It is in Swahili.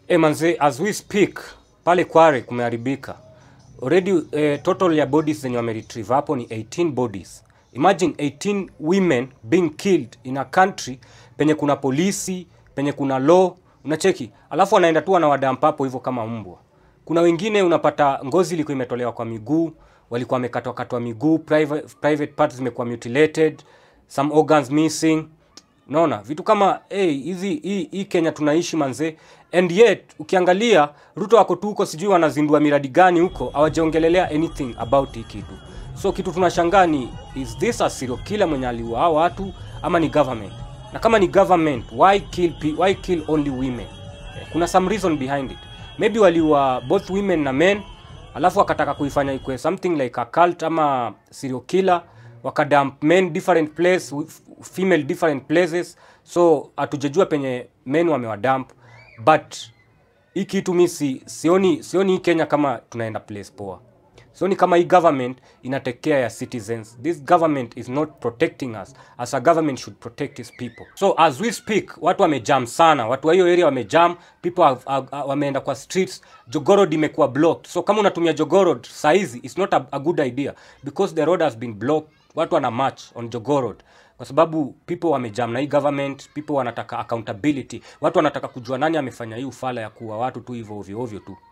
Eh, manze, as we speak pale Kware kumeharibika already. Eh, total ya bodies zenye wameretrieve hapo ni 18 bodies. Imagine 18 women being killed in a country penye kuna polisi, penye kuna law, unacheki, alafu wanaenda tu wanawadampa hapo hivyo kama mbwa. Kuna wengine unapata ngozi ilikuwa imetolewa kwa miguu, walikuwa wamekatwa katwa miguu, private, private parts zimekuwa mutilated, some organs missing Unaona vitu kama hey, hizi hii hii Kenya tunaishi manze, and yet ukiangalia Ruto wako tu huko, sijui wanazindua miradi gani huko, hawajaongelelea anything about hii kitu. So kitu tunashangaa ni is this a serial killer mwenye aliua hao watu ama ni government? Na kama ni government, why kill pe- why kill only women? Eh, Kuna some reason behind it. Maybe waliua both women na men, alafu wakataka kuifanya ikwe something like a cult ama serial killer wakadump men different place with female different places so hatujajua penye men wamewadump but hii kitu mi si, sioni sioni hii kenya kama tunaenda place poa sioni kama hii government ina take care ya citizens this government is not protecting us as a government should protect its people so as we speak watu wamejam sana watu wa hiyo area wamejam people have, have, have, wameenda kwa streets jogorod imekuwa blocked so kama unatumia jogorod saizi it's not a, a good idea because the road has been blocked watu wana march on jogorod kwa sababu people wamejam na hii government people wanataka accountability watu wanataka kujua nani amefanya hii ufala ya kuwa watu tu hivyo ovyo ovyo tu